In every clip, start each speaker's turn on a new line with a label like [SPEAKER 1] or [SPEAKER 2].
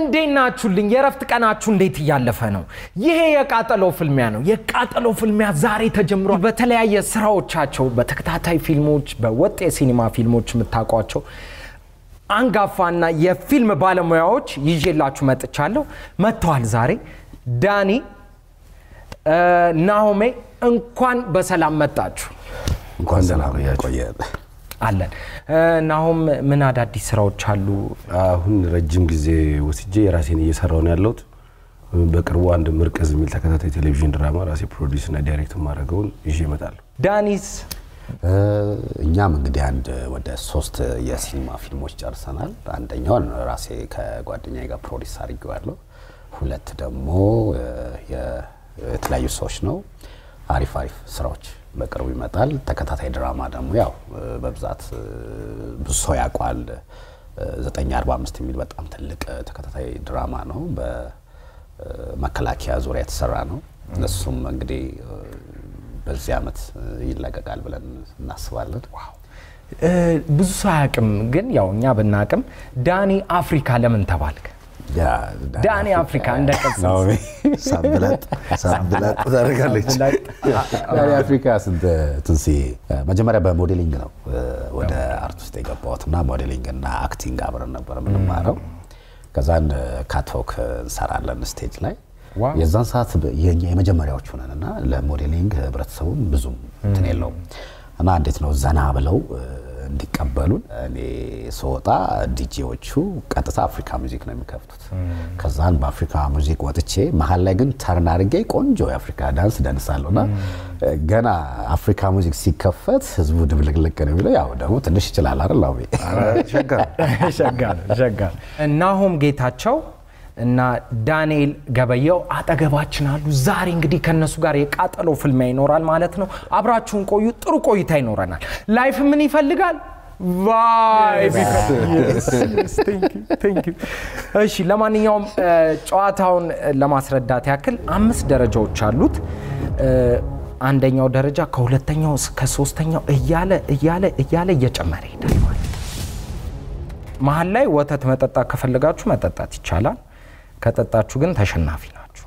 [SPEAKER 1] እንዴት ናችሁልኝ? የእረፍት ቀናችሁ እንዴት እያለፈ ነው? ይሄ የቃጠሎ ፍልሚያ ነው። የቃጠሎ ፍልሚያ ዛሬ ተጀምሯል። በተለያየ ስራዎቻቸው በተከታታይ ፊልሞች፣ በወጥ የሲኒማ ፊልሞች የምታውቋቸው አንጋፋና የፊልም ባለሙያዎች ይዤላችሁ መጥቻለሁ። መጥተዋል ዛሬ ዳኒ እ፣ ናሆሜ እንኳን በሰላም መጣችሁ
[SPEAKER 2] እንኳን ሰላም ቆየ።
[SPEAKER 1] አለን። እ፣ ናሆም ምን አዳዲስ ስራዎች አሉ?
[SPEAKER 2] አሁን ረጅም ጊዜ ወስጄ የራሴን እየሰራው ነው ያለሁት። በቅርቡ አንድ ምርቀዝ የሚል ተከታታይ ቴሌቪዥን ድራማ ራሴ ፕሮዲስ እና ዳይሬክት ማድረገውን ይዤ እመጣለሁ።
[SPEAKER 1] ዳኒስ
[SPEAKER 3] እኛም እንግዲህ አንድ ወደ ሶስት የሲኒማ ፊልሞች ጨርሰናል። አንደኛውን ራሴ ከጓደኛዬ ጋር ፕሮዲስ አድርጌዋለሁ። ሁለት ደግሞ እ፣ የ- የተለያዩ ሰዎች ነው። አሪፍ አሪፍ ስራዎች በቅርቡ ይመጣል። ተከታታይ ድራማ ደግሞ ያው እ፣ በብዛት እ፣ ብዙ ሰው ያውቋል። ዘጠኝ አርባ አምስት የሚል በጣም ትልቅ እ፣ ተከታታይ ድራማ ነው። በመከላከያ ዙሪያ የተሰራ ነው። እሱም እንግዲህ እ፣ በዚህ ዓመት እ፣ ይለቀቃል ብለን እናስባለን።
[SPEAKER 1] እ፣ ብዙ ሰው አያውቅም፣ ግን ያው እኛ ብናውቅም ዳኒ አፍሪካ ለምን ተባልክ?
[SPEAKER 3] ያ
[SPEAKER 1] ዳኒ አፍሪካ እንደ ቅጽል
[SPEAKER 3] ነው።
[SPEAKER 2] ሳብለጥ ሳብለጥ ታደርጋለች።
[SPEAKER 3] ዳኒ አፍሪካ ስንት ትንሲ መጀመሪያ በሞዴሊንግ ነው እ፣ ወደ አርት ውስጥ የገባሁት እና ሞዴሊንግ እና አክቲንግ አብረን ነበር የምንማረው። ከዛን ካትወክ እንሰራለን ስቴጅ ላይ
[SPEAKER 1] ዋው።
[SPEAKER 3] የዛን ሰዓት በ- የኛ የመጀመሪያዎቹ ነን እና ለሞዴሊንግ ህብረተሰቡም ብዙም እንትን የለውም እና እንዴት ነው ዘና ብለው እ፣ እንዲቀበሉን እኔ ስወጣ ዲጄዎቹ ቀጥታ አፍሪካ ሙዚክ ነው የሚከፍቱት። ከዛን በአፍሪካ ሙዚክ ወጥቼ መሀል ላይ ግን ተርን አድርጌ ቆንጆ የአፍሪካ ዳንስ ደንሳለሁ እና ገና አፍሪካ ሙዚክ ሲከፈት ህዝቡ ድብልቅልቅ ነው የሚለው። ያው ደግሞ ትንሽ ይችላል አይደል አቤ?
[SPEAKER 2] ሸጋ
[SPEAKER 1] ሸጋ ነው፣ ሸጋ ነው። ናሆም ጌታቸው እና ዳንኤል ገበየው አጠገባችን አሉ። ዛሬ እንግዲህ ከነሱ ጋር የቃጠሎ ፍልሚያ ይኖራል ማለት ነው። አብራችሁን ቆዩ። ጥሩ ቆይታ ይኖረናል። ላይፍ ምን ይፈልጋል? ቫይብ ይፈልጋል። Yes, yes, thank you, thank you። እሺ ለማንኛውም እ፣ ጨዋታውን እ፣ ለማስረዳት ያክል አምስት ደረጃዎች አሉት። እ፣ አንደኛው ደረጃ ከሁለተኛው እስከ ሶስተኛው እያለ እያለ እያለ እየጨመረ ይሄዳል ማለት ነው። መሀል ላይ ወተት መጠጣት ከፈለጋችሁ መጠጣት ይቻላል። ከጠጣችሁ ግን ተሸናፊ ናችሁ።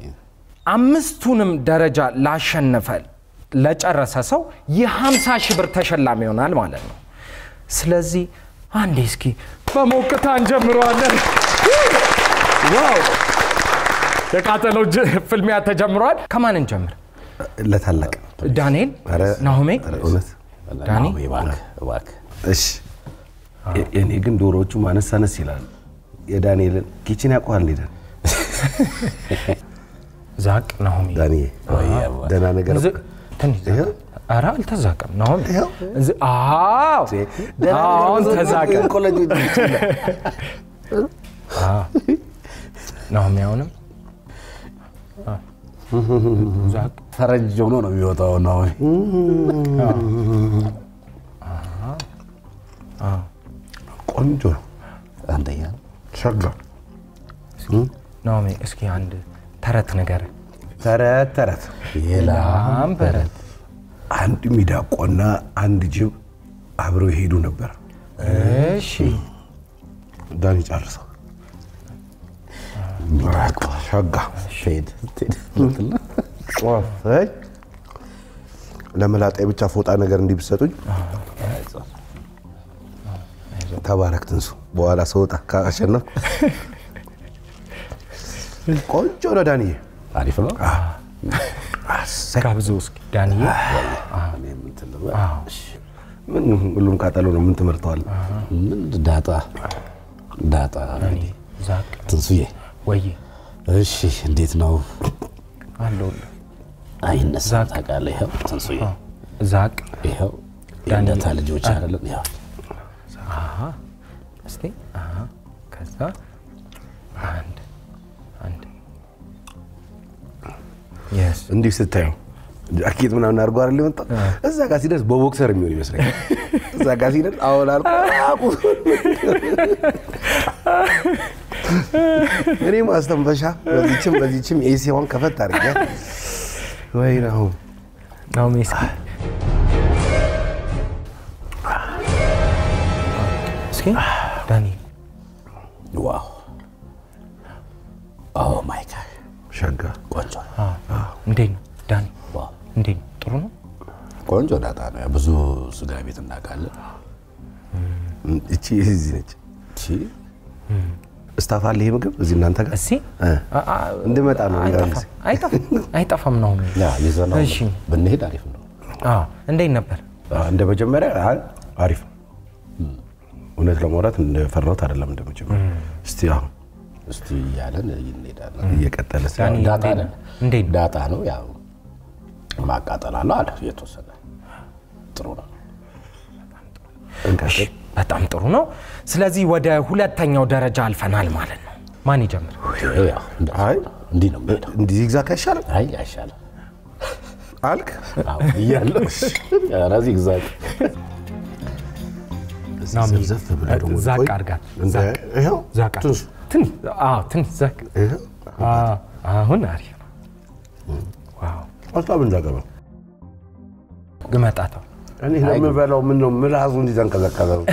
[SPEAKER 1] አምስቱንም ደረጃ ላሸነፈ ለጨረሰ ሰው የ50 ሺህ ብር ተሸላሚ ይሆናል ማለት ነው። ስለዚህ አንዴ እስኪ በሞቅታ እንጀምረዋለን። ዋው! የቃጠለው ጅ- ፍልሚያ ተጀምሯል። ከማን እንጀምር?
[SPEAKER 2] ለታላቅ
[SPEAKER 1] ዳንኤል፣
[SPEAKER 2] ኧረ፣
[SPEAKER 1] ናሆሜ፣
[SPEAKER 2] ኧረ እውነት
[SPEAKER 1] ዳኒ?
[SPEAKER 3] ናሆሜ እባክህ እባክህ
[SPEAKER 2] እሺ። የ- የእኔ ግን ዶሮዎቹ ማነስ አነስ ይላሉ። የዳንኤልን ኪችን ያውቀዋል ሄደን
[SPEAKER 1] ዛቅ፣ ናሆሜ
[SPEAKER 2] ዳንኤ ደህና ነገር
[SPEAKER 1] ዝ- ትንሽ ዛቅ።
[SPEAKER 2] ይኸው።
[SPEAKER 1] ኧረ አልተዛቀም። ናሆሜ
[SPEAKER 2] ይኸው።
[SPEAKER 1] ዝ- አዎ አሁን ተዛቀ። ናሆሜ አሁንም ዛቅ
[SPEAKER 3] ፈረንጅ ሆኖ ነው የሚወጣው ናሆሜ።
[SPEAKER 2] ቆንጆ ነው።
[SPEAKER 3] አንደኛ
[SPEAKER 2] ሸጋ
[SPEAKER 1] ናሆሜ እስኪ አንድ ተረት ነገር
[SPEAKER 2] ተረት ተረት
[SPEAKER 1] ላም በረት
[SPEAKER 2] አንድ ሚዳቆና አንድ ጅብ አብረው ይሄዱ ነበር።
[SPEAKER 1] እሺ
[SPEAKER 2] ዳኒ ጨርሰው። ሸጋ
[SPEAKER 3] ፌድ
[SPEAKER 2] አይ፣ ለመላጣ ብቻ ፎጣ ነገር እንዲህ ብትሰጡኝ ተባረክ ትንሱ። በኋላ ሰውጣ ካሸነፍኩ ቆንጆ ነው ዳንዬ።
[SPEAKER 3] አሪፍ ነው።
[SPEAKER 1] ጋብዞ እስኪ ዳንዬ
[SPEAKER 3] እኔም እንትን ልበል። እሺ።
[SPEAKER 2] ምን ሁሉም ቃጠሎ ነው። ምን ትመርተዋል?
[SPEAKER 3] ምን ዳጣ ዳጣ እንግዲህ
[SPEAKER 1] ዛቅ
[SPEAKER 3] ትንሱዬ፣
[SPEAKER 1] ወይ
[SPEAKER 3] እሺ እንዴት ነው?
[SPEAKER 1] አለሁልህ
[SPEAKER 3] አይነሳ
[SPEAKER 1] ዛቅ።
[SPEAKER 3] ታውቃለህ። ይኸው ትንሱዬ፣
[SPEAKER 1] ዛቅ
[SPEAKER 3] ይኸው
[SPEAKER 1] ዳኒ።
[SPEAKER 3] የእንደታ ልጆች አይደለም። ይኸው
[SPEAKER 1] እስቲ አሀ፣ ከዛ አንድ አንድ የስ
[SPEAKER 2] እንዲህ ስታየው ጃኬት ምናምን አድርጎ አይደል የመጣው? እዛ ጋር ሲደርስ በቦክሰር የሚሆን ይመስለኛል። እዛ ጋር ሲደርስ አሁን አልኩ ራቁ። እኔ ማስተንፈሻ በዚችም በዚችም ኤሲዋን ከፈት አድርጌ ወይ ነው
[SPEAKER 1] ናሆሜ እስኪ እስኪ ዳኒ
[SPEAKER 3] ዋው
[SPEAKER 1] እንዴት ነው ዳኒ?
[SPEAKER 3] ዋው
[SPEAKER 1] እንዴት ነው? ጥሩ ነው።
[SPEAKER 3] ቆንጆ ዳጣ ነው። ያው ብዙ ስጋ ቤት እናውቃለን።
[SPEAKER 2] እቺ እዚህ ነች።
[SPEAKER 3] እሺ
[SPEAKER 2] እስታፍ አለ ይሄ ምግብ እዚህ እናንተ ጋር
[SPEAKER 1] እሺ
[SPEAKER 2] እ።
[SPEAKER 1] አ- አ-
[SPEAKER 2] እንድመጣ ነው
[SPEAKER 1] አይጠፋም፣
[SPEAKER 2] ጊዜ
[SPEAKER 1] አይጠፋም አይጠፋም ነው።
[SPEAKER 3] ያ ይዘነው
[SPEAKER 1] እሺ።
[SPEAKER 3] ብንሄድ አሪፍ ነው።
[SPEAKER 1] አዎ እንዴት ነበር?
[SPEAKER 2] እንደ መጀመሪያ አይ፣ አሪፍ ነው። እውነት ለማውራት እንደፈራሁት አይደለም። እንደ መጀመሪያ እስቲ አሁን
[SPEAKER 3] እስቲ እያለን እንሄዳለን።
[SPEAKER 2] እየቀጠለ ሲ
[SPEAKER 1] ዳኒ
[SPEAKER 3] ዳጣ
[SPEAKER 1] እንዴት
[SPEAKER 3] ነው
[SPEAKER 1] ነው? እንዴት ነው?
[SPEAKER 3] ዳጣ ነው። ያው ማቃጠል አለው አለ የተወሰነ ጥሩ ነው።
[SPEAKER 2] እንቀጥል።
[SPEAKER 1] በጣም ጥሩ ነው። ስለዚህ ወደ ሁለተኛው ደረጃ አልፈናል ማለት ነው። ማን ይጀምር?
[SPEAKER 3] ያው እንደዛ
[SPEAKER 2] አይ
[SPEAKER 3] ነው። እንዲህ ነው የሚሄደው።
[SPEAKER 2] እንዲህ ዚግዛግ አይሻልም
[SPEAKER 3] አይ አይሻልም።
[SPEAKER 2] አልክ?
[SPEAKER 3] አዎ እያለሁ ኧረ ዚግዛግ
[SPEAKER 1] ናሚ፣
[SPEAKER 2] ዘፍዘፍ ብለህ ደግሞ
[SPEAKER 1] ዛቅ
[SPEAKER 2] ቆይ።
[SPEAKER 1] አድርጋት፣
[SPEAKER 2] እንደ-
[SPEAKER 1] ዛቅ።
[SPEAKER 2] ይኸው
[SPEAKER 1] ዛቅ
[SPEAKER 2] ትንሽ
[SPEAKER 1] ትንሽ አዎ፣ ትንሽ ዛቅ።
[SPEAKER 2] ይኸው
[SPEAKER 1] አዎ፣ አሁን አሪፍ ነው። ዋው
[SPEAKER 2] ሀሳብ እንዳገባ
[SPEAKER 1] ግመጣተው
[SPEAKER 2] እኔ ለምበላው ምን ነው ምላሱ እንዲህ ተንቀዘቀዘ ነው።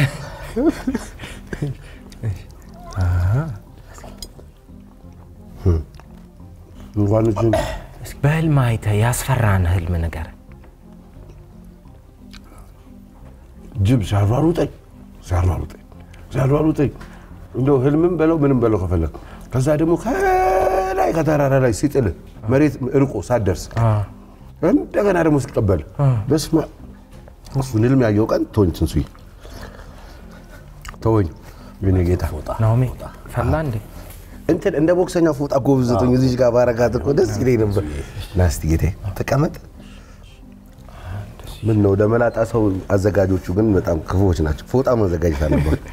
[SPEAKER 2] እንኳን እጅን
[SPEAKER 1] በህልም አይተህ ያስፈራን ህልም ነገር
[SPEAKER 2] ጅብ ሲያሯሩጠኝ ሲያሯሩጠኝ ሲያሯሩጠኝ እንደው ህልምም በለው ምንም በለው ከፈለግ ከዛ ደግሞ ከላይ ከተራራ ላይ ሲጥል መሬት እርቆ ሳትደርስ እንደገና ደግሞ ሲቀበል በስመ አብ እሱን ህልም ያየው ቀን ተወኝ ትንሱዬ ተወኝ የኔ ጌታ
[SPEAKER 1] ናኦሚ ፈላ እንዴ?
[SPEAKER 2] እንትን እንደ ቦክሰኛ ፎጣ ጎብዘቶኝ እዚህ ጋር ባረጋት እኮ ደስ ይለኝ ነበር። ና እስቲ ጌታዬ ተቀመጥ። ምን ነው ለመላጣ ሰው አዘጋጆቹ ግን በጣም ክፉዎች ናቸው። ፎጣ ማዘጋጀት አለባት።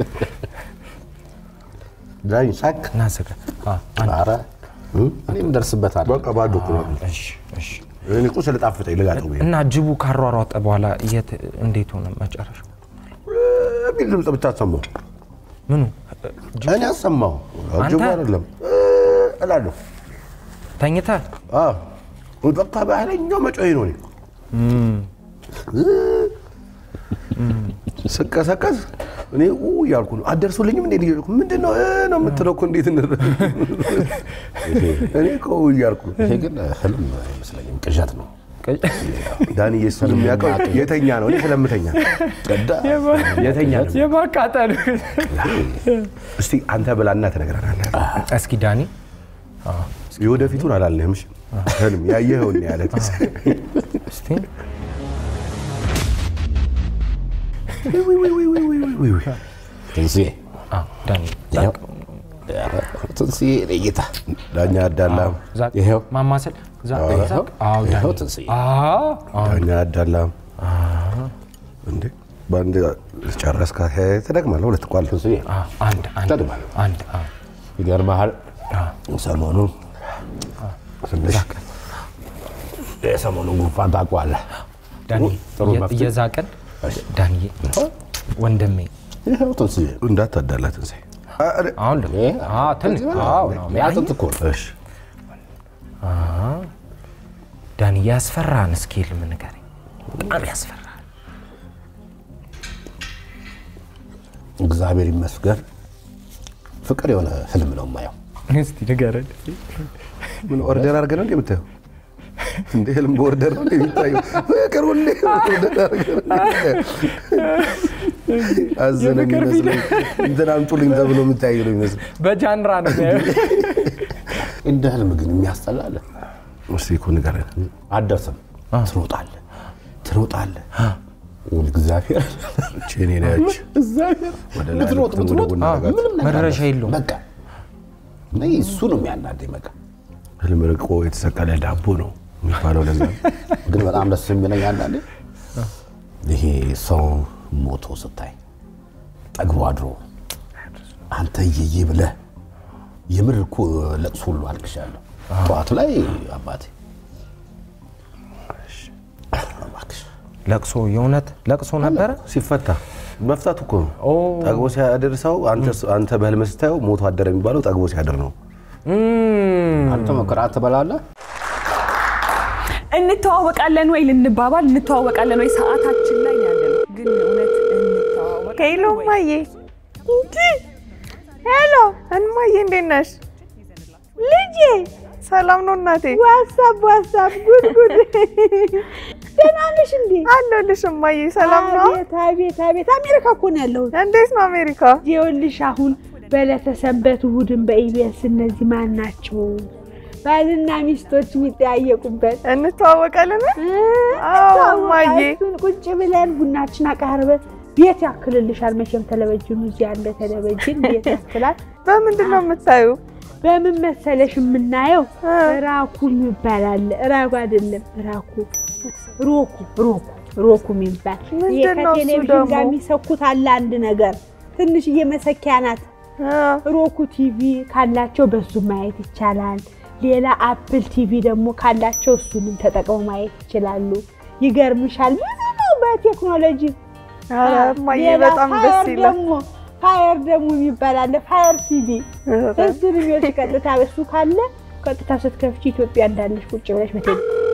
[SPEAKER 2] ዳኝ ሳክ
[SPEAKER 1] እናዘጋ አዎ፣ አንድ።
[SPEAKER 3] ኧረ እኔም ደርስበታለሁ።
[SPEAKER 2] በቃ ባዶ እኮ ነው።
[SPEAKER 1] እሺ፣ እሺ።
[SPEAKER 2] እኔ እኮ ስለጣፈጠኝ ልጋጠው ብዬ
[SPEAKER 1] እና ጅቡ ካሯሯጠ በኋላ የት እንዴት ሆነ መጨረሻው?
[SPEAKER 2] የሚል ድምፅ ብቻ ሰማሁ።
[SPEAKER 1] ምኑ
[SPEAKER 2] እኔ አሰማሁ።
[SPEAKER 1] አንተ?
[SPEAKER 2] ጅቡ አይደለም እላለሁ።
[SPEAKER 1] ተኝተህ?
[SPEAKER 2] አዎ በቃ በኃይለኛው መጮሄ ነው። እኔ ስቀሰቀስ እኔ ኡ እያልኩ ነው። አደርሱልኝም እንዴ ልጅ ምንድን ነው እ ነው የምትለው እኮ እንዴት እንረ እኔ እኮ ኡ እያልኩ ነው።
[SPEAKER 3] ይሄ ግን ህልም አይመስለኝም፣ ቅዠት ነው።
[SPEAKER 2] ዳኒ እሱን የሚያውቀው የተኛ ነው። እኔ ስለምተኛ
[SPEAKER 3] ቀዳ
[SPEAKER 2] የተኛ ነው።
[SPEAKER 1] የማቃጠል
[SPEAKER 2] እስቲ አንተ ብላና ትነግረናለህ።
[SPEAKER 1] እስኪ ዳኒ
[SPEAKER 2] የወደፊቱን አላልንህም። እሺ? ህልም ያየኸውን ነው ያለ
[SPEAKER 1] እስቲ
[SPEAKER 3] ትንስዬ
[SPEAKER 1] አዎ፣ ዳኒ
[SPEAKER 3] ይኸው። ኧረ ትንስዬ እኔ ጌታ
[SPEAKER 2] ዳኛ አዳላ
[SPEAKER 1] ዛቅ
[SPEAKER 3] ይኸው።
[SPEAKER 1] ማማሰል ዛቅ
[SPEAKER 3] ይኸው።
[SPEAKER 1] ዛቅ አዎ
[SPEAKER 3] ይኸው
[SPEAKER 1] ዳኒ
[SPEAKER 3] ትንስዬ
[SPEAKER 1] አዎ አዎ
[SPEAKER 2] ዳኛ አዳላ እንዴ በአንድ ጨረስካ ትደግማለህ። ሁለት እኮ አለ።
[SPEAKER 3] ትንስዬ
[SPEAKER 1] አዎ፣ አንድ አንድ
[SPEAKER 3] ተድማል።
[SPEAKER 1] አንድ አዎ
[SPEAKER 3] ይገርምሃል ሰሞኑን ትንሽ የሰሞኑን ጉንፋን ታውቀዋለህ።
[SPEAKER 1] ዳኒ
[SPEAKER 3] ጥሩ
[SPEAKER 1] እየ-
[SPEAKER 3] መፍትሄ።
[SPEAKER 1] እየዛቅን ዳኒ ወንድሜ
[SPEAKER 3] ይኸው ትንስዬ
[SPEAKER 2] እንዳታዳላ ትንሣኤ
[SPEAKER 1] አሁን ደግሞ አዎ ትንሽ አዎ ነው
[SPEAKER 3] ያጥንት እኮ ነው።
[SPEAKER 2] እሺ
[SPEAKER 1] ዳኒ ያስፈራን እስኪ ህልም ንገረኝ። በጣም ያስፈራል።
[SPEAKER 3] እግዚአብሔር ይመስገን ፍቅር የሆነ ህልም ነው የማየው።
[SPEAKER 1] እስቲ ንገረን።
[SPEAKER 2] ምን ኦርደር አድርገህ ነው እንዴ የምታየው? እንደ ህልም በኦርደር ነው እንዴ የሚታየው? ፍቅር ሁሌ ኦርደር አድርገህ ነው እንዴ የምታየው? አዘነ የሚመስለኝ እንትን አምጡልኝ ተብሎ የሚታየው ነው የሚመስለው።
[SPEAKER 1] በጃንራ ነው የሚያየው።
[SPEAKER 3] እንደ ህልም ግን የሚያስጠላል።
[SPEAKER 2] እስቲ እኮ ንገረን።
[SPEAKER 3] አደርስም ትሮጣለህ ትሮጣለህ እግዚአብሔር
[SPEAKER 2] እቺ እኔ ነች
[SPEAKER 3] እግዚአብሔር
[SPEAKER 2] ወደ ላይ
[SPEAKER 3] ብትሮጥ
[SPEAKER 2] ወደ
[SPEAKER 3] ብትሮጥ
[SPEAKER 2] ጎን አደረጋት።
[SPEAKER 3] ምንም ነገር
[SPEAKER 1] መድረሻ
[SPEAKER 3] አትደርስም።
[SPEAKER 1] የለውም።
[SPEAKER 3] በቃ እኔ እሱ ነው የሚያናደኝ። በቃ
[SPEAKER 2] ህልም ርቆ የተሰቀለ ዳቦ ነው የሚባለው ለዛ ነው።
[SPEAKER 3] ግን በጣም ደስ የሚለኝ አንዳንዴ ይሄ ሰው ሞቶ ስታይ ጠግቦ አድሮ አንተ እየዬ ብለህ የምር እኮ ለቅሶ ሁሉ አልቅሻለሁ። ጠዋት ላይ አባቴ እባክሽ
[SPEAKER 1] ለቅሶ የእውነት ለቅሶ ነበረ።
[SPEAKER 2] ሲፈታ መፍታት እኮ ነው።
[SPEAKER 1] ኦ
[SPEAKER 2] ጠግቦ ሲያድር ሰው አንተ በህልም ስታየው ሞቶ አደረ የሚባለው ጠግቦ ሲያድር ነው።
[SPEAKER 3] አንተ መከራ ትበላለህ።
[SPEAKER 4] እንተዋወቃለን ወይ ልንባባል እንተዋወቃለን ወይ ሰዓታችን ላይ ነው ያለነው። ግን እውነት እንተዋወቅ
[SPEAKER 5] ሄሎ እማዬ፣ እንዲ ሄሎ እንማዬ፣ እንዴት ነሽ ልጄ? ሰላም ነው እናቴ።
[SPEAKER 6] ዋትሳፕ ዋትሳፕ ጉድ ጉድ ደህና ነሽ እንዴ?
[SPEAKER 5] አለሁልሽ እማዬ። ሰላም ነው?
[SPEAKER 6] አቤት አቤት አቤት አሜሪካ እኮ ነው ያለሁት።
[SPEAKER 5] እንዴት ነው አሜሪካ?
[SPEAKER 6] ይኸውልሽ አሁን በዕለተ ሰንበት እሑድን በኢቢኤስ እነዚህ ማን ናቸው ባልና ሚስቶች የሚጠያየቁበት
[SPEAKER 5] እንተዋወቃለን? አዎ እማዬ።
[SPEAKER 6] እሱን ቁጭ ብለን ቡናችን አቃርበን ቤት ያክልልሻል። መቼም ቴሌቪዥኑ እዚህ ያለ ቴሌቪዥን ቤት ያክላል።
[SPEAKER 5] በምንድን ነው የምታዩ?
[SPEAKER 6] በምን መሰለሽ የምናየው ራኩ ይባላል። ራኩ አይደለም ራኩ ሮኩ ሮኩ ሮኩ የሚባል ይሄ
[SPEAKER 5] ምንድን ነው እሱ
[SPEAKER 6] ከቴሌቪዥን
[SPEAKER 5] ደግሞ?
[SPEAKER 6] ጋር የሚሰኩት አለ አንድ ነገር ትንሽዬ መሰኪያ ናት። ሮኩ ቲቪ ካላቸው በሱ ማየት ይቻላል። ሌላ አፕል ቲቪ ደግሞ ካላቸው እሱንም ተጠቅመው ማየት ይችላሉ። ይገርምሻል ብዙ ነው በቴክኖሎጂ
[SPEAKER 5] ኧረ እማዬ
[SPEAKER 6] ሌላ
[SPEAKER 5] በጣም ደስ
[SPEAKER 6] ፋየር
[SPEAKER 5] ይላል።
[SPEAKER 6] ደግሞ ፋየር ደግሞ የሚባል አለ ፋየር ቲቪ እሱን የሚወጭ ቀጥታ እሱ ካለ ቀጥታ ስትከፍቺ ኢትዮጵያ እንዳለሽ ቁጭ ብለሽ በቴሌ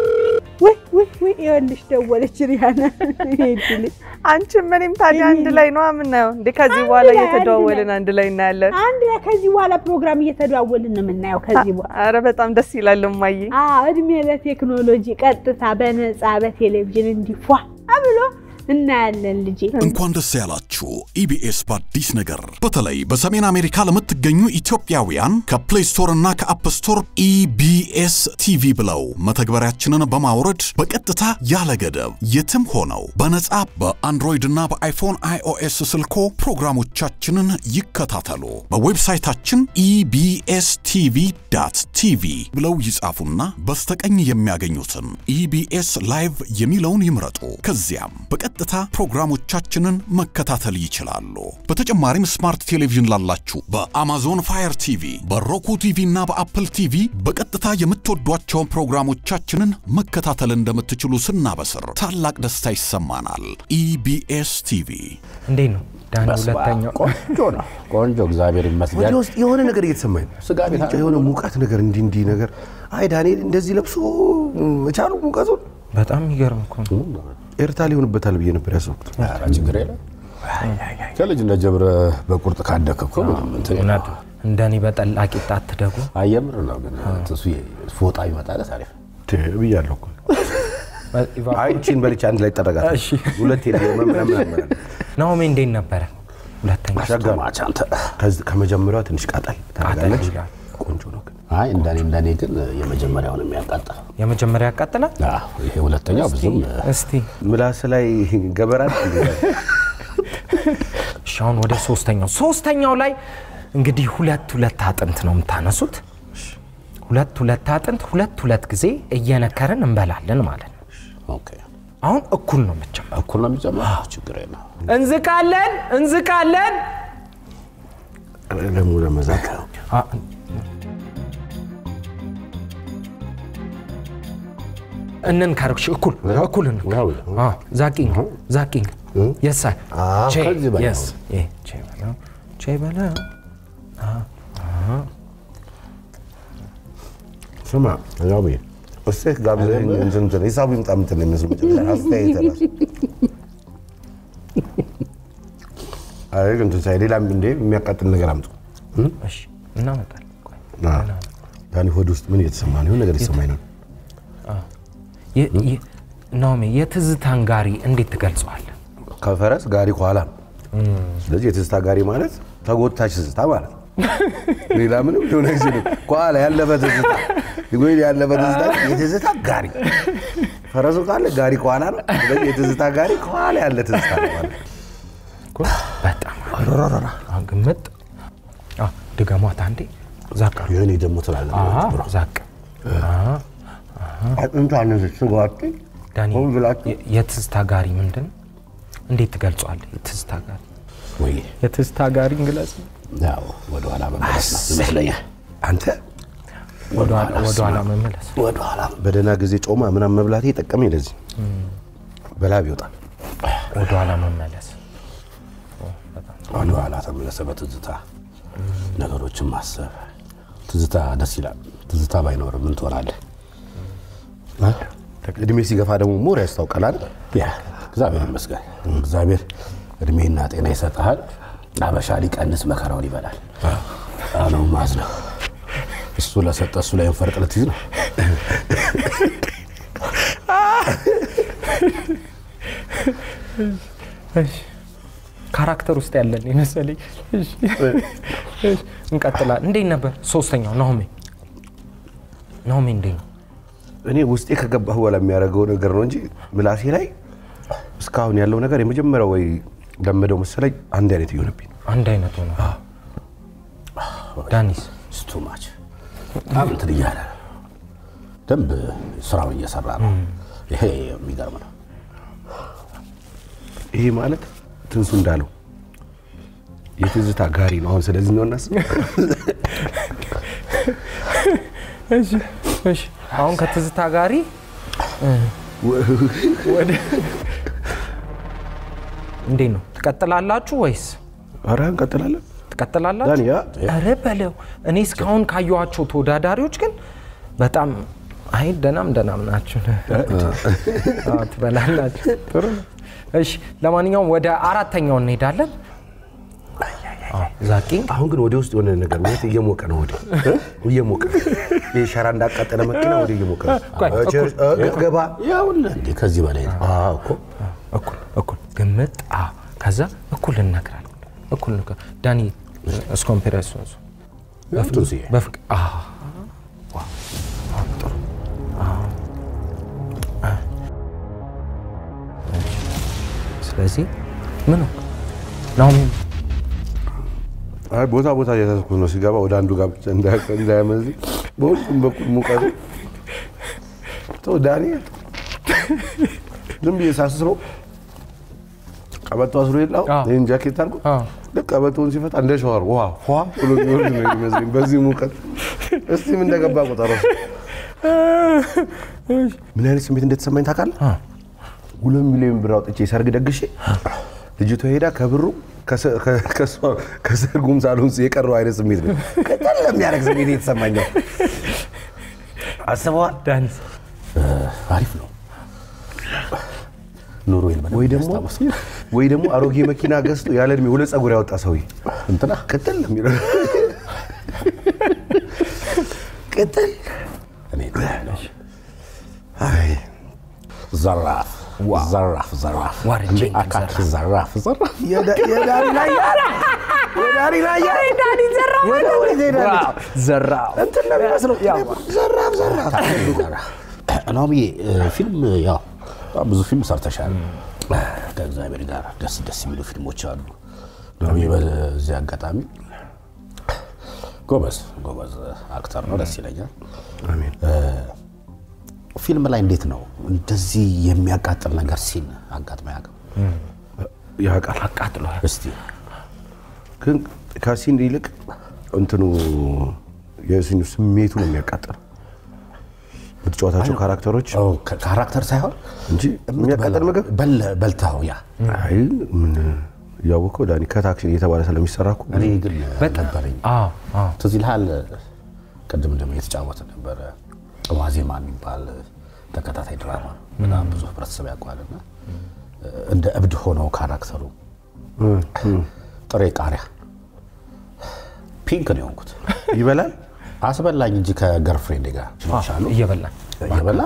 [SPEAKER 6] ወይ ወይ ወይ ይኸውልሽ ደወለች ሪያና ሄድልኝ
[SPEAKER 5] አንቺም እኔም ታዲያ አንድ ላይ ነው የምናየው እንዴ? ከዚህ
[SPEAKER 6] አንድ
[SPEAKER 5] በኋላ
[SPEAKER 6] ላይ፣ አንድ
[SPEAKER 5] እየተደዋወልን
[SPEAKER 6] ላይ።
[SPEAKER 5] አንድ ላይ እናያለን።
[SPEAKER 6] አንድ ላይ ከዚህ በኋላ ፕሮግራም እየተደዋወልን ነው የምናየው ከዚህ በኋላ
[SPEAKER 5] አረ በጣም ደስ ይላል እማዬ።
[SPEAKER 6] አዎ እድሜ ለቴክኖሎጂ ቀጥታ በነፃ በቴሌቪዥን እንዲፏ ብሎ እናያለን ልጄ
[SPEAKER 7] እንኳን ደስ ያላችሁ ኢቢኤስ በአዲስ ነገር በተለይ በሰሜን አሜሪካ ለምትገኙ ኢትዮጵያውያን ከፕሌይ ስቶር እና ከአፕ ስቶር ኢቢኤስ ቲቪ ብለው መተግበሪያችንን በማውረድ በቀጥታ ያለ ገደብ የትም ሆነው በነጻ በአንድሮይድ እና በአይፎን አይኦኤስ ስልኮ ፕሮግራሞቻችንን ይከታተሉ። በዌብሳይታችን ኢቢኤስ ቲቪ ዳት ቲቪ ብለው ይጻፉና በስተቀኝ የሚያገኙትን ኢቢኤስ ላይቭ የሚለውን ይምረጡ። ከዚያም በቀጥታ ፕሮግራሞቻችንን መከታተል ይችላሉ። በተጨማሪም ስማርት ቴሌቪዥን ላላችሁ በአማዞን ፋየር ቲቪ፣ በሮኩ ቲቪ እና በአፕል ቲቪ በቀጥታ የምትወዷቸውን ፕሮግራሞቻችንን መከታተል እንደምትችሉ ስናበስር ታላቅ ደስታ ይሰማናል። ኢቢኤስ ቲቪ
[SPEAKER 1] እንዴት ነው ዳኒ?
[SPEAKER 3] በስመ አብ።
[SPEAKER 1] ሁለተኛው
[SPEAKER 3] ቆንጆ ነው ቆንጆ እግዚአብሔር
[SPEAKER 2] ወደ
[SPEAKER 3] ይመስገን
[SPEAKER 2] ውስጥ የሆነ ነገር እየተሰማኝ ነው።
[SPEAKER 3] ስጋ ቤት
[SPEAKER 2] ብቻ የሆነ ሙቀት ነገር እንዲህ እንዲህ ነገር አይ ዳንኤል እንደዚህ ለብሶ መቻሉ ሙቀቱን
[SPEAKER 1] በጣም የሚገርም እኮ ነው።
[SPEAKER 2] ኤርታሌ ይሆንበታል ብዬ ነበር ያሰብኩት።
[SPEAKER 3] ኧረ ችግር የለም ከልጅ እንደ ጀብረ በቁርጥ ካደክ እኮ ምንም እንትን የለም።
[SPEAKER 1] እውነት እንደኔ በጠላ ቂጣ አትደጉ።
[SPEAKER 3] አየምር ነው ግን እሱ ፎጣ ይመጣለት አሪፍ ነው።
[SPEAKER 2] ት- ብያለሁ እኮ አይ እቺን በልቼ አንድ ላይ ይጠረጋል።
[SPEAKER 1] እሺ።
[SPEAKER 2] ሁለት የለ ምናምን ምናምን
[SPEAKER 1] ናሆሜ እንዴት ነበረ? ሁለተኛ
[SPEAKER 2] ሸጋ ነው።
[SPEAKER 3] ማች አንተ
[SPEAKER 2] ከዚ- ከመጀመሪያዋ ትንሽ ቃጠል ታደርጋለች።
[SPEAKER 1] ይላል።
[SPEAKER 2] ቆንጆ ነው ግን
[SPEAKER 3] አይ እንደኔ እንደኔ ግን የመጀመሪያውን የሚያቃጥል
[SPEAKER 1] የመጀመሪያ ያቃጥላል።
[SPEAKER 3] አዎ፣ ይሄ ሁለተኛው ብዙም
[SPEAKER 1] እስቲ
[SPEAKER 2] ምላስ ላይ ገበራል
[SPEAKER 1] እሺ፣ አሁን ወደ ሶስተኛው ሶስተኛው ላይ እንግዲህ ሁለት ሁለት አጥንት ነው የምታነሱት። ሁለት ሁለት አጥንት ሁለት ሁለት ጊዜ እየነከርን እንበላለን ማለት ነው።
[SPEAKER 3] ኦኬ
[SPEAKER 1] አሁን እኩል ነው የምትጀምረው።
[SPEAKER 3] እኩል ነው የሚጨምረው ችግር የለም።
[SPEAKER 1] እንዝቃለን እንዝቃለን።
[SPEAKER 2] ደግሞ ለመዛቅ
[SPEAKER 1] አ- እንንከርክሽ እኩል እኩል እንንከር።
[SPEAKER 2] ያው
[SPEAKER 1] አ፣ ዛቂንግ ዛቂንግ የሳ
[SPEAKER 2] አዎ፣ ከዚህ በላይ ነው።
[SPEAKER 1] ቼ በለው ቼ በለው
[SPEAKER 2] ስማ ያው ብዬ እስቴክ ጋብዘኝ እንትን እንትን ሂሳቡ ይምጣ ምትን የሚመስል መጨረሻ አስተያየት ራሱ አይ ግን ትንሣኤ ሌላ እንደ የሚያቃጥል ነገር አምጡ።
[SPEAKER 1] እሺ እናመጣለን። ቆይ።
[SPEAKER 2] አዎ። ዳኒ ሆድ ውስጥ ምን እየተሰማ ነው? የሆነ ነገር የተሰማኝ ነው።
[SPEAKER 1] የ- የ- ናኦሚ የትዝታን ጋሪ እንዴት ትገልጸዋለህ?
[SPEAKER 2] ከፈረስ ጋሪ ከኋላ ነው። ስለዚህ የትዝታ ጋሪ ማለት ተጎታች ትዝታ ማለት ነው። ሌላ ምንም ሊሆን አይችልም። ከኋላ ያለፈ ትዝታ ወይ ያለፈ ትዝታ የትዝታ ጋሪ ፈረሱ ካለ ጋሪ ከኋላ ነው። ስለዚህ የትዝታ ጋሪ ከኋላ ያለ ትዝታ ነው ማለት ነው።
[SPEAKER 1] በጣም አዎ፣ ግምጥ አዎ፣ ድገሟት አንዴ ዛቅ አድርጉ።
[SPEAKER 2] ይህኔ ደግሞ ትላለ
[SPEAKER 1] አዎ፣ ዛቅ አዎ።
[SPEAKER 2] አጥንቱ አነሰች ስጋዋት
[SPEAKER 1] ዳኒ
[SPEAKER 2] ሆን ብላችሁ
[SPEAKER 1] የ- የትዝታ ጋሪ ምንድን ነው? እንዴት ትገልጸዋለህ? የትዝታ ጋሪ
[SPEAKER 3] ወይ
[SPEAKER 1] የትዝታ ጋሪ እንግለጽ።
[SPEAKER 3] ያው ወደኋላ መመለስ ነው ይመስለኛል።
[SPEAKER 2] አንተ
[SPEAKER 1] ወደኋላ መመለስ
[SPEAKER 3] ወደኋላ
[SPEAKER 2] በደህና ጊዜ ጮማ ምናምን መብላቴ ጠቀመኝ። ለዚህ በላብ ይወጣል።
[SPEAKER 1] ወደኋላ መመለስ
[SPEAKER 3] ወደኋላ ተመለሰ በትዝታ ነገሮችን ማሰብ ትዝታ ደስ ይላል። ትዝታ ባይኖር ምን ትሆናለህ?
[SPEAKER 2] እድሜ ሲገፋ ደግሞ ሞር ያስታውቃል አይደል?
[SPEAKER 3] ያ እግዚአብሔር ይመስገን። እግዚአብሔር እድሜና ጤና ይሰጥሃል። አበሻ ሊቀንስ መከራውን ይበላል። አሁን ማዝ ነው እሱ ለሰጠ እሱ ላይ ፈርጥ ልትይዝ ነው።
[SPEAKER 1] እሺ። ካራክተር ውስጥ ያለን የመሰለኝ። እሺ፣ እሺ፣ እንቀጥላለን። እንዴት ነበር ሶስተኛው? ናሆሜ ናሆሜ እንዴት ነው?
[SPEAKER 2] እኔ ውስጤ ከገባህ በኋላ የሚያደርገው ነገር ነው እንጂ ምላሴ ላይ እስካሁን ያለው ነገር የመጀመሪያው ወይ ለመደው መሰለኝ አንድ አይነት እየሆነብኝ ነው።
[SPEAKER 1] አንድ አይነት ሆነ። ዳኒስ
[SPEAKER 3] ስቱ ማች በጣም እንትን እያለ ነው። ደንብ ስራውን እየሰራ ነው። ይሄ የሚገርም ነው።
[SPEAKER 2] ይሄ ማለት ትንሱ እንዳለው የትዝታ ጋሪ ነው። አሁን ስለዚህ ነው እናስብ።
[SPEAKER 1] እሺ፣ እሺ። አሁን ከትዝታ ጋሪ እ፣ ወደ እንዴት ነው ትቀጥላላችሁ ወይስ
[SPEAKER 2] ኧረ እንቀጥላለን።
[SPEAKER 1] ትቀጥላላችሁ?
[SPEAKER 2] ዳኒ ያ
[SPEAKER 1] ኧረ በለው። እኔ እስካሁን ካየኋቸው ተወዳዳሪዎች ግን በጣም አይ ደናም ደናም ናችሁ አዎ፣ ትበላላችሁ። ጥሩ ነው። እሺ፣ ለማንኛውም ወደ አራተኛው እንሄዳለን። አዎ፣ ዛቂ
[SPEAKER 2] አሁን ግን ወደ ውስጥ የሆነ ነገር ማለት እየሞቀ ነው። ወደ እየሞቀ ይሄ ሸራ እንዳቃጠለ መኪና ወደ እየሞቀ ነው።
[SPEAKER 1] ቆይ፣
[SPEAKER 2] እ፣ ቸር- እ፣ ገባ
[SPEAKER 3] ያውልህ እንዴ ከዚህ በላይ ነው።
[SPEAKER 2] አዎ እኮ
[SPEAKER 1] እኩል እኩል ግምት አ ከዛ እኩል እነግራለን። እኩል ነገር ዳኒ እስኮምፔሬሽን
[SPEAKER 3] ትንሱዬ
[SPEAKER 1] በፍቅር አ ዋ አ፣ ጥሩ አ፣ አ። እሺ። ስለዚህ ምን ነው ናሆሚ
[SPEAKER 2] አይ ቦታ ቦታ እየተዝኩት ነው። ሲገባ ወደ አንዱ ጋር ብቻ እንዳያ- እንዳያመዝኝ በሁሉም በኩል ሙቀቱ ተው ዳንኤል ዝም ብዬ ሳስበው ቀበቶ አስሮ የለው
[SPEAKER 1] አዎ።
[SPEAKER 2] ይህን ጃኬት አልኩ
[SPEAKER 1] አዎ።
[SPEAKER 2] ልክ ቀበቶውን ሲፈታ እንደ ሸዋር ውሃ ፏ ብሎ የሚወርድ ነው የሚመስለኝ በዚህ ሙቀት። እስቲ ምን እንደገባ ቁጠረው። ምን አይነት ስሜት እንደተሰማኝ ታውቃለህ? ሁለት ሚሊዮን ብር አውጥቼ ሰርግ ደግሼ ልጅቷ ሄዳ ከብሩ ከሰ- ከ- ከሷ- ከሰርጉም ሳሎን የቀረው አይነት ስሜት ነው። ቅጠል የሚያደርግ ስሜት የተሰማኝ ነው። አስበዋል።
[SPEAKER 1] ዳኒ
[SPEAKER 3] አሪፍ ነው። ኑሮዬን በደንብ
[SPEAKER 2] ወይ ደግሞ
[SPEAKER 3] ያስታውሰኝ።
[SPEAKER 2] ወይ ደግሞ አሮጌ መኪና ገዝቶ ያለ እድሜ ሁለት ጸጉር ያወጣ ሰውዬ
[SPEAKER 3] እንትና
[SPEAKER 2] ቅጥል የሚለው ቅጥል
[SPEAKER 3] እኔ
[SPEAKER 2] አይ
[SPEAKER 3] ዘራፍ ዘራፍ ዘራፍ
[SPEAKER 1] ዋርጄ
[SPEAKER 3] እንዴ አካክ ዘራፍ ዘራፍ
[SPEAKER 2] የዳ- የዳሪ ላይ ያለ የዳሪ ላይ ያለ ወደ ወዴት ሄዳለች?
[SPEAKER 1] ዘራ
[SPEAKER 2] እንትን ነው የሚመስለው ዘራፍ ዘራፍ
[SPEAKER 3] ናሆምዬ ፊልም ያው በጣም ብዙ ፊልም ሰርተሻል። ከእግዚአብሔር ጋር ደስ ደስ የሚሉ ፊልሞች አሉ። ናሆምዬ በዚህ አጋጣሚ ጎበዝ ጎበዝ አክተር ነው፣ ደስ ይለኛል።
[SPEAKER 2] አሜን።
[SPEAKER 3] ፊልም ላይ እንዴት ነው እንደዚህ የሚያቃጥል ነገር ሲን አጋጥሞ ያውቅም?
[SPEAKER 2] ያውቃል
[SPEAKER 1] አቃጥሏል።
[SPEAKER 3] እስቲ
[SPEAKER 2] ግን ከሲን ይልቅ እንትኑ የሲኑ ስሜቱ ነው የሚያቃጥል የምትጫወታቸው ካራክተሮች
[SPEAKER 3] ኦ፣ ከ- ካራክተር ሳይሆን
[SPEAKER 2] እንጂ የሚያቃጥል ምግብ
[SPEAKER 3] በል- በልተኸው ያ
[SPEAKER 2] አይ ምን እያወቀው ዳኒ ከታክሲ እየተባለ ስለሚሰራ እኮ
[SPEAKER 3] እኔ ግን ነበረኝ
[SPEAKER 1] አዎ አዎ
[SPEAKER 3] ትዝ ይልሃል ቅድም ደግሞ የተጫወተ ነበረ ዋዜማ የሚባል ተከታታይ ድራማ በጣም ብዙ ህብረተሰብ ያውቀዋልና እንደ እብድ ሆነው ካራክተሩ ጥሬ ቃሪያ ፒንክ ነው የሆንኩት
[SPEAKER 2] ይበላል
[SPEAKER 3] አስበላኝ እንጂ ከገርፍሬንድ ጋር ቻሉ
[SPEAKER 1] እየበላን
[SPEAKER 3] እየበላ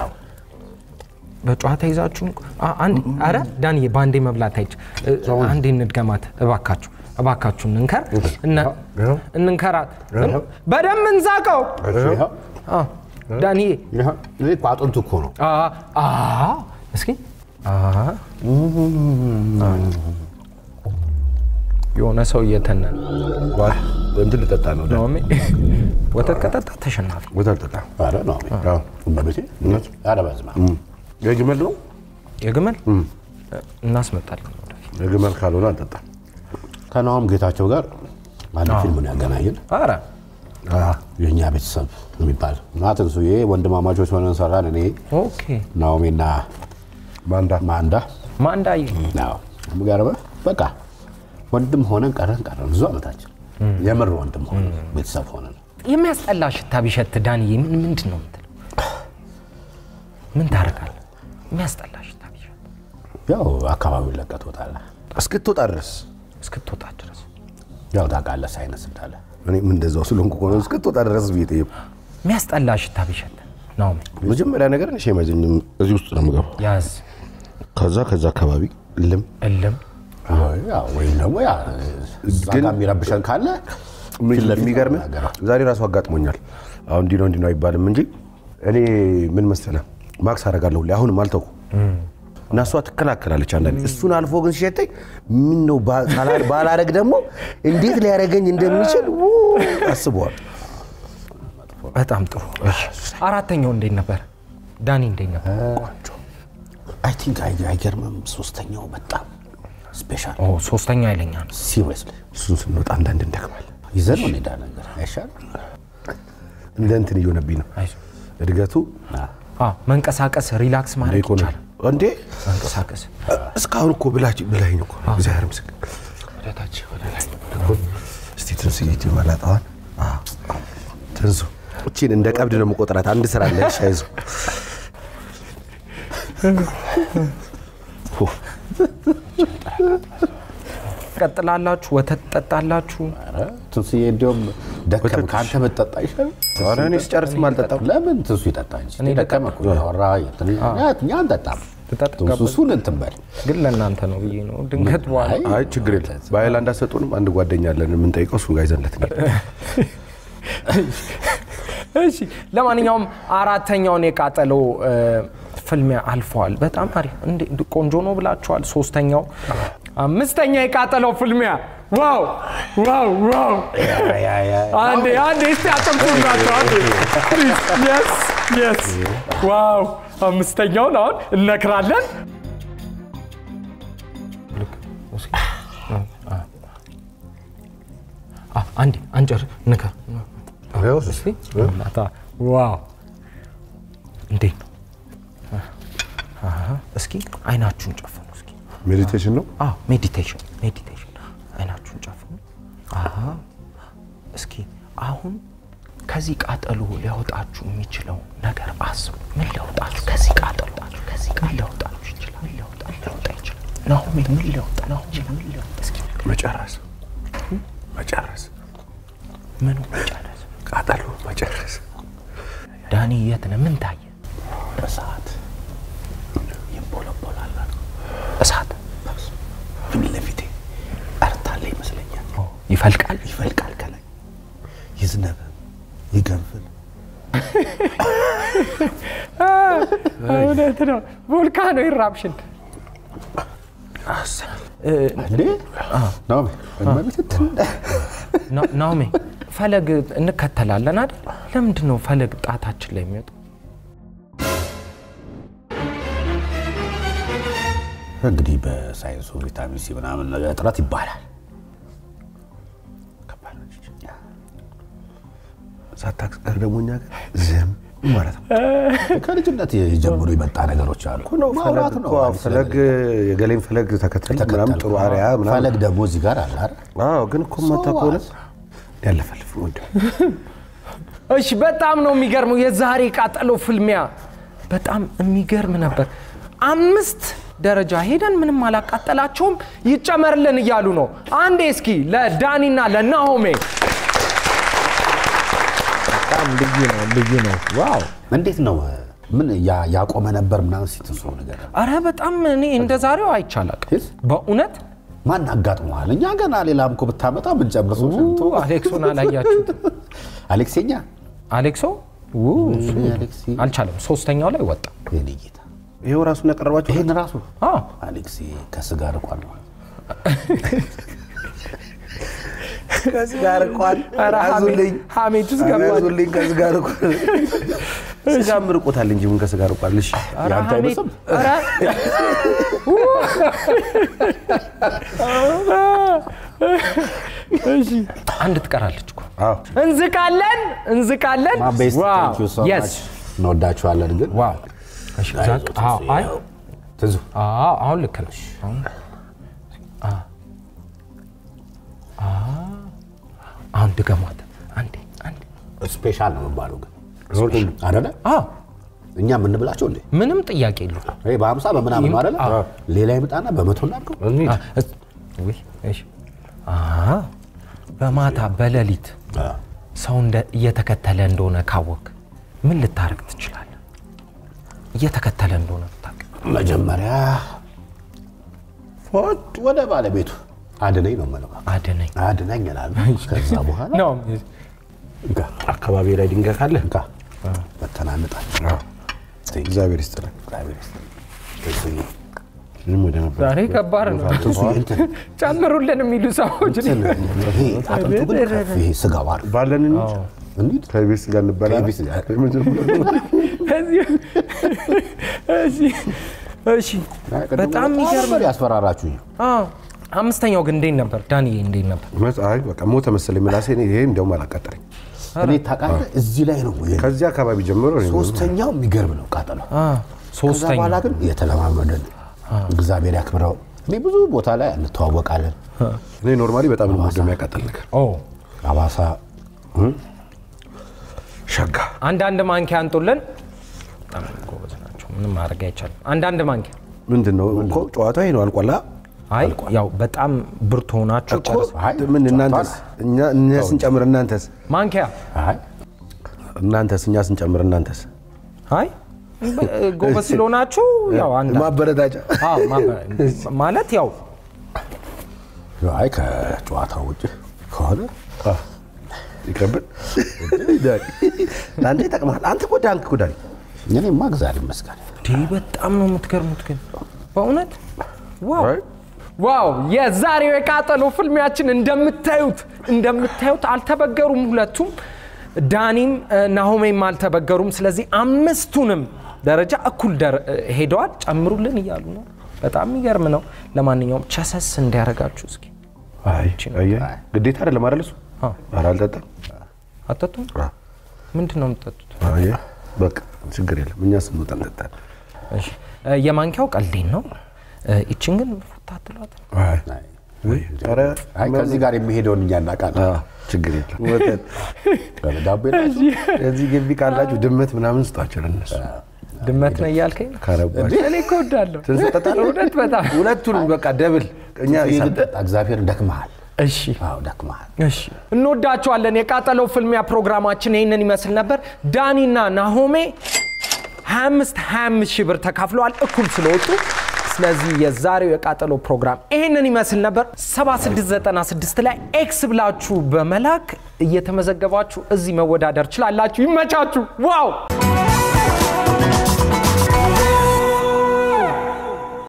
[SPEAKER 1] በጨዋታ ይዛችሁ አ- አንድ አረ ዳንዬ በአንዴ መብላት አይች አንዴ እንድገማት እባካችሁ እባካችሁ እንንከር እነ- እንንከራት በደንብ እንዛቀው አ፣ ዳንዬ
[SPEAKER 3] ይሄ እኮ አጥንቱ እኮ ነው
[SPEAKER 1] አ አ እስኪ አ የሆነ ሰው እየተነነ
[SPEAKER 2] እንትን ልጠጣ ነው ዳኒ።
[SPEAKER 1] ናኦሚ ወተት ከጠጣ ተሸናፊ
[SPEAKER 2] ወተት አልጠጣ
[SPEAKER 3] አረ ነው በቤቴ አረ በዝማ
[SPEAKER 2] የግመል ነው
[SPEAKER 1] የግመል እናስመጣለን ወደፊት
[SPEAKER 2] የግመል ካልሆነ አልጠጣም
[SPEAKER 3] ከናሆም ጌታቸው ጋር አንድ ፊልም ነው ያገናኘን
[SPEAKER 1] አረ
[SPEAKER 3] የእኛ ቤተሰብ የሚባል እና ትንሱዬ ወንድማማቾች ሆነን ሰራን እኔ
[SPEAKER 1] ኦኬ
[SPEAKER 3] ናኦሚና
[SPEAKER 2] ማንዳ
[SPEAKER 3] ማንዳ
[SPEAKER 1] ማንዳይ
[SPEAKER 3] ነው የሚገርምህ በቃ ወንድም ሆነን ቀረን ቀረን ብዙ ዓመታችን የምር ወንድም ሆነን ቤተሰብ ሆነን
[SPEAKER 1] የሚያስጠላ ሽታ ቢሸት ዳንዬ ምን ምንድን ነው የምትለው? ምን ታደርጋለህ? የሚያስጠላ ሽታ ቢሸት
[SPEAKER 3] ያው አካባቢውን ለቀህ ትወጣለህ
[SPEAKER 2] እስክትወጣ ድረስ
[SPEAKER 1] እስክትወጣ ድረስ
[SPEAKER 3] ያው ታውቃለህ ሳይነስ እንዳለ
[SPEAKER 2] እኔም እንደዛው ስለሆንኩ ከሆነ እስክትወጣ ድረስ ቤት
[SPEAKER 1] የሚያስጠላ ሽታ ቢሸት ነው
[SPEAKER 2] መጀመሪያ ነገር እሺ አይመዘኝም። እዚህ ውስጥ ነው የምገባው።
[SPEAKER 1] ያዝ
[SPEAKER 2] ከዛ ከዛ አካባቢ ልም
[SPEAKER 1] እልም
[SPEAKER 3] ያው ወይም ደግሞ ያ እዛ
[SPEAKER 2] ግን-
[SPEAKER 3] ጋር የሚረብሸን ካለ ፊት ለፊት
[SPEAKER 2] የሚገርምህ
[SPEAKER 3] መናገር።
[SPEAKER 2] ዛሬ ራሱ አጋጥሞኛል። አሁን እንዲህ ነው እንዲህ ነው አይባልም እንጂ እኔ ምን መሰለህ ማክስ አደርጋለሁ ሁሌ አሁንም አልተውኩ እና እሷ ትከላከላለች አንዳንዴ። እሱን አልፎ ግን ሲሸተኝ ምን ነው ባ- ሳላ- ባላረግ ደግሞ እንዴት ሊያደርገኝ እንደሚችል ው አስበዋል።
[SPEAKER 1] በጣም ጥሩ እሺ አራተኛው እንዴት ነበር ዳኒ እንዴት ነበር
[SPEAKER 3] አይ ቲንክ አይገርምም። ሶስተኛው በጣም ስፔሻል
[SPEAKER 1] ኦ ሶስተኛ ኃይለኛ ነው
[SPEAKER 3] ሲሪየስሊ
[SPEAKER 2] እሱን ስንወጣ አንዳንድ እንደክማል።
[SPEAKER 3] ይዘን ነው እንሄዳ ነገር አይሻልም?
[SPEAKER 2] እንደ እንትን እየሆነብኝ ነው
[SPEAKER 1] አይዞህ
[SPEAKER 2] እድገቱ
[SPEAKER 1] አ መንቀሳቀስ ሪላክስ
[SPEAKER 2] እንደ
[SPEAKER 1] ማድረግ
[SPEAKER 2] ኢኮኖሚ
[SPEAKER 1] ይቻላል
[SPEAKER 2] እንዴ
[SPEAKER 1] መንቀሳቀስ
[SPEAKER 2] እስካሁን እኮ ብላች ብላኝ እኮ እግዚአብሔር ምስክር ወደ ታች ወደ ላይ እኮ እስቲ ትንሱ ይቲ መላጣዋን ትንሱ እቺን እንደ ቀብድ ነው የምቆጥራት። አንድ ስራ አለ እሺ፣ አይዞህ ሁ፣
[SPEAKER 1] ቀጥላላችሁ ወተት ጠጣላችሁ
[SPEAKER 3] ኧረ ትንሱዬ እንዲያውም ደከም ከአንተ መጠጣ አይሻልም?
[SPEAKER 2] ኧረ እኔ ስጨርስም አልጠጣም።
[SPEAKER 3] ለምን ትንሱ ይጠጣ እንጂ
[SPEAKER 1] እኔ
[SPEAKER 3] ደከመ እኮ ያወራ እኛ አንጠጣም።
[SPEAKER 1] ትጠጥ
[SPEAKER 3] ትንሱ እሱን እንትን በል
[SPEAKER 1] ግን ለእናንተ ነው ብዬ ነው ድንገት በኋላ
[SPEAKER 3] አይ፣
[SPEAKER 2] አይ ችግር የለም። በሀይላንድ አትሰጡንም። አንድ ጓደኛ አለን የምንጠይቀው እሱ ጋር ይዘንለት እንሂድ።
[SPEAKER 1] እሺ ለማንኛውም አራተኛውን የቃጠሎ እ፣ ፍልሚያ አልፈዋል። በጣም አሪፍ እንዴ ቆንጆ ነው ብላችኋል። ሶስተኛው አምስተኛ የቃጠሎ ፍልሚያ ዋው ዋው ዋው! አንዴ አንዴ እስቲ አጨብጭቡላቸው አንዴ የስ የስ ዋው! አምስተኛውን አሁን እነክራለን። አ- አንዴ አንጨር ንከር
[SPEAKER 2] ይኸው
[SPEAKER 1] እስቲ ማታ ዋው እንዴት ነው? አሃ፣ እስኪ አይናችሁን ጨፍኑ እስኪ።
[SPEAKER 2] ሜዲቴሽን ነው።
[SPEAKER 1] አዎ ሜዲቴሽን ሜዲቴሽን። አይናችሁን ጨፍኑ። አሃ፣ እስኪ አሁን ከዚህ ቃጠሎ ሊያወጣችሁ የሚችለው ነገር አስቡ። ምን ሊያወጣችሁ ከዚህ ቃጠሎ ከዚህ ቃጠሎ ሊያወጣችሁ ይችላል? ምን ሊያወጣ ሊያወጣ ይችላል? ናሆሜ ምን ሊያወጣ ናሆሜ ምን ሊያወጣ እስኪ
[SPEAKER 2] መጨረስ መጨረስ
[SPEAKER 1] ምኑ መጨረስ?
[SPEAKER 2] ቃጠሎ መጨረስ
[SPEAKER 1] ዳኒ የት ነህ? ምን ታየ?
[SPEAKER 3] እሳት ይንቦለቦላል አሉ።
[SPEAKER 1] እሳት
[SPEAKER 3] ፊት ለፊቴ እርታለ ይመስለኛል።
[SPEAKER 1] ይፈልቃል።
[SPEAKER 3] ይፈልቃል ከላይ ይዝነብ ይገንፍል
[SPEAKER 1] እውነት ነው። ቮልካኖ ኢራፕሽን
[SPEAKER 3] እንዴ ናሜ እመቤት እንደ
[SPEAKER 1] ና- ናኦሚ ፈለግ እንከተላለን አይደል? ለምንድን ነው ፈለግ ጣታችን ላይ የሚወጣ?
[SPEAKER 3] እንግዲህ በሳይንሱ ቪታሚን ሲ ምናምን ነገር እጥረት ይባላል። ከባድ ነው።
[SPEAKER 2] ሳታቅር ደግሞ እኛ ጋር ዝም ማለት ነው
[SPEAKER 3] ከልጅነት ጀምሮ የመጣ ነገሮች አሉ።
[SPEAKER 2] ነው
[SPEAKER 3] ማውራት
[SPEAKER 2] ፈለግ
[SPEAKER 3] ነው።
[SPEAKER 2] እኮ ፈለግ የገሌን ፈለግ ተከተል ምናምን ጥሩ አሪያ ምናምን
[SPEAKER 3] ፈለግ ደግሞ እዚህ ጋር አለ አይደል?
[SPEAKER 2] አዎ ግን እኮ መታ
[SPEAKER 3] ሰው
[SPEAKER 2] ከሆነ
[SPEAKER 3] አዝ-
[SPEAKER 2] ያለፈልፍ ወንድ
[SPEAKER 1] እሺ፣ በጣም ነው የሚገርመው የዛሬ ቃጠሎ ፍልሚያ በጣም የሚገርም ነበር። አምስት ደረጃ ሄደን ምንም አላቃጠላቸውም፣ ይጨመርልን እያሉ ነው። አንዴ እስኪ ለዳኒና ለናሆሜ በጣም ልዩ ነው፣ ልዩ ነው። ዋው!
[SPEAKER 3] እንዴት ነው ምን ያ- ያቆመ ነበር ምናምን ሲትንሱ ነገር
[SPEAKER 1] አረ በጣም እኔ እንደ ዛሬው አይቻላል
[SPEAKER 3] የስ?
[SPEAKER 1] በእውነት
[SPEAKER 3] ማን አጋጥመዋል? እኛ ገና ሌላም እኮ ብታመጣ ምን ጨምር ሰው ሸምቶ
[SPEAKER 1] አሌክሶን አላያችሁት?
[SPEAKER 3] አሌክሴኛ
[SPEAKER 1] አሌክሶ ው፣ እሱ
[SPEAKER 3] አሌክሲ
[SPEAKER 1] አልቻለም። ሶስተኛው ላይ ወጣ።
[SPEAKER 3] የኔ ጌታ
[SPEAKER 2] ይሄው ራሱን ያቀረባቸው
[SPEAKER 3] ይሄን ራሱ
[SPEAKER 1] አዎ
[SPEAKER 3] አሌክሲ ከስጋ ርቋል ነው
[SPEAKER 2] ከዚህ ጋር እንኳን
[SPEAKER 1] ኧረ
[SPEAKER 2] ያዙልኝ
[SPEAKER 1] ሐሜት ውስጥ ገባን።
[SPEAKER 2] ያዙልኝ ከዚህ ጋር እንኳን ስጋ ምርቆታል እንጂ ምን ከስጋ ርቋል እሺ
[SPEAKER 1] ኧረ
[SPEAKER 3] ያንተ
[SPEAKER 1] ሐሜት-
[SPEAKER 3] አይመስልም?
[SPEAKER 1] ኧረ እሺ፣ አንድ ትቀራለች እኮ
[SPEAKER 2] አዎ
[SPEAKER 1] እንዝቃለን እንዝቃለን።
[SPEAKER 3] ማቤስ
[SPEAKER 1] ዋው!
[SPEAKER 3] ቴንክ ዩ ሶ
[SPEAKER 1] Yes!
[SPEAKER 3] ማች እንወዳችኋለን። ግን
[SPEAKER 1] ዋው! እሺ፣ ዛቅ- አዎ፣ አይ፣
[SPEAKER 3] ትዙ
[SPEAKER 1] አዎ፣ አሁን ልክ ነሽ። አሁን አ- አ- አሁን ድገሟት። አንዴ አንዴ።
[SPEAKER 3] ስፔሻል ነው የሚባለው ግን አይደለ?
[SPEAKER 1] አዎ፣
[SPEAKER 3] እኛ የምንብላቸው እንዴ
[SPEAKER 1] ምንም ጥያቄ የለውም።
[SPEAKER 3] ይሄ በሀምሳ በምናምን ነው አይደለ?
[SPEAKER 1] አዎ።
[SPEAKER 3] ሌላ ይምጣና በመቶ እናድርገው።
[SPEAKER 1] አ- እስ- ውይ፣ እሺ። አ- በማታ በሌሊት ሰው እንደ- እየተከተለ እንደሆነ ካወቅ ምን ልታረግ ትችላለህ? እየተከተለ እንደሆነ ብታውቅ
[SPEAKER 3] መጀመሪያ ፎት ወደ ባለቤቱ አድነኝ ነው የምለው።
[SPEAKER 1] አድነኝ
[SPEAKER 3] አድነኝ እላለሁ። ከዛ በኋላ
[SPEAKER 1] ነው
[SPEAKER 3] እንካ
[SPEAKER 2] አካባቢ ላይ ድንጋይ ካለ
[SPEAKER 3] እንካ መተናንጣል።
[SPEAKER 2] እግዚአብሔር ይስጥልን።
[SPEAKER 3] እግዚአብሔር ይስጥልኝ። እሱዬ፣
[SPEAKER 2] ዝም ወደ ነበር
[SPEAKER 1] ዛሬ ከባድ ነው።
[SPEAKER 3] እሱዬ፣ እንትን
[SPEAKER 1] ጨምሩልን የሚሉ ሰዎች
[SPEAKER 3] እንትን ይሄ አጥንቱ ግን ከፍ ይሄ ስጋው አሪፍ
[SPEAKER 2] ባለን እንሂድ።
[SPEAKER 3] እንሂድ።
[SPEAKER 2] ከቤት ጋር እንበላ
[SPEAKER 3] ከቤት ጋር።
[SPEAKER 1] እዚህ- እሺ፣ እሺ በጣም የሚገርም
[SPEAKER 3] ነበር ያስፈራራችሁኝ።
[SPEAKER 1] አዎ። አምስተኛው ግን እንዴት ነበር ዳንዬ? እንዴት ነበር?
[SPEAKER 2] አይ በቃ ሞተ መሰለኝ ምላሴ። እኔ ይሄ እንደውም አላቃጠለኝ።
[SPEAKER 3] እኔ ታውቃለህ፣ እዚህ ላይ ነው የኔ።
[SPEAKER 2] ከዚህ አካባቢ ጀምሮ እኔ
[SPEAKER 3] ሶስተኛው የሚገርም ነው ቃጠሎ።
[SPEAKER 1] አዎ፣
[SPEAKER 3] ከዛ
[SPEAKER 1] ሶስተኛ
[SPEAKER 3] በኋላ ግን የተለማመደን እግዚአብሔር ያክብረው። እኔ ብዙ ቦታ ላይ እንተዋወቃለን።
[SPEAKER 2] እኔ ኖርማሊ በጣም ነው የምወደው የሚያቃጥል ነገር።
[SPEAKER 1] ኦ
[SPEAKER 3] አባሳ
[SPEAKER 2] ሸጋ
[SPEAKER 1] አንዳንድ ማንኪያ አንጡልን። በጣም ጎበዝ ናቸው። ምንም ማድረግ አይቻልም። አንዳንድ ማንኪያ
[SPEAKER 2] ምንድን ነው እኮ ጨዋታ ይሄ ነው አልቋላ
[SPEAKER 1] አይ ያው በጣም ብርቱ ሆናችሁ
[SPEAKER 2] እኮ
[SPEAKER 1] ጨርስ።
[SPEAKER 3] አይ፣
[SPEAKER 2] ምን እናንተስ እኛ እኛ ስንጨምር እናንተስ
[SPEAKER 1] ማንኪያ
[SPEAKER 3] አይ
[SPEAKER 2] እናንተስ እኛ ስንጨምር እናንተስ
[SPEAKER 1] አይ በ- ጎበዝ ስለሆናችሁ ያው አንድ
[SPEAKER 2] ማበረታቻ
[SPEAKER 1] አዎ ማበ- ማለት ያው
[SPEAKER 3] አይ ከጨዋታው ውጭ ከሆነ
[SPEAKER 2] ይቀብል ለአንተ ይጠቅማል። አንተ እኮ ዳንክ እኮ ዳንክ
[SPEAKER 3] እኔማ እግዚአብሔር ይመስገን።
[SPEAKER 1] እንዲህ በጣም ነው የምትገርሙት ግን በእውነት ዋው
[SPEAKER 2] አይ፣
[SPEAKER 1] ዋው የዛሬው የቃጠሎ ፍልሚያችን እንደምታዩት እንደምታዩት አልተበገሩም ሁለቱም ዳኒም እ፣ ናሆሜም አልተበገሩም ስለዚህ አምስቱንም ደረጃ እኩል ደረ- እ፣ ሄደዋል ጨምሩልን እያሉ ነው በጣም የሚገርም ነው ለማንኛውም ቸሰስ እንዲያደርጋችሁ እስኪ
[SPEAKER 2] አይ አየህ፣ ግዴታ አይደለም አይደል? እሱ
[SPEAKER 1] አዎ።
[SPEAKER 2] ኧረ አልጠጣም።
[SPEAKER 1] አጠጡም ምንድን ነው የምትጠጡት
[SPEAKER 2] አየህ፣ በቃ ችግር የለም። እኛ ስንወጣ እንጠጣለን።
[SPEAKER 1] እሺ እ፣ የማንኪያው ቀልዴን ነው እ፣ ይችን ግን ፉታ አትሏት
[SPEAKER 2] አይ
[SPEAKER 3] አይ፣
[SPEAKER 2] ኧረ
[SPEAKER 3] አይ ከዚህ ጋር የሚሄደውን እኛ እናውቃለን።
[SPEAKER 2] አዎ፣ ችግር የለም። ወተት
[SPEAKER 3] ዳቦ የላችሁ?
[SPEAKER 2] እዚህ ግቢ ካላችሁ ድመት ምናምን ስጧቸው ለእነሱ
[SPEAKER 1] ድመት ነው እያልከኝ ነው
[SPEAKER 2] ካረባችሁ
[SPEAKER 1] እኔ እኮ እወዳለሁ
[SPEAKER 2] ትንሰጠጣለህ።
[SPEAKER 1] እውነት በጣም
[SPEAKER 2] ሁለቱንም በቃ ደብል እኛ
[SPEAKER 3] ይሄ ግን ጠጣ፣ እግዚአብሔር ደክመሃል።
[SPEAKER 1] እሺ
[SPEAKER 3] አዎ ደክመሃል።
[SPEAKER 1] እሺ እንወዳቸዋለን። የቃጠለው ፍልሚያ ፕሮግራማችን ይህንን ይመስል ነበር። ዳኒና ናሆሜ 25 25 ሺህ ብር ተካፍለዋል እኩል ስለወጡ። ስለዚህ የዛሬው የቃጠሎ ፕሮግራም ይህንን ይመስል ነበር። 7696 ላይ ኤክስ ብላችሁ በመላክ እየተመዘገባችሁ እዚህ መወዳደር ችላላችሁ። ይመቻችሁ። ዋው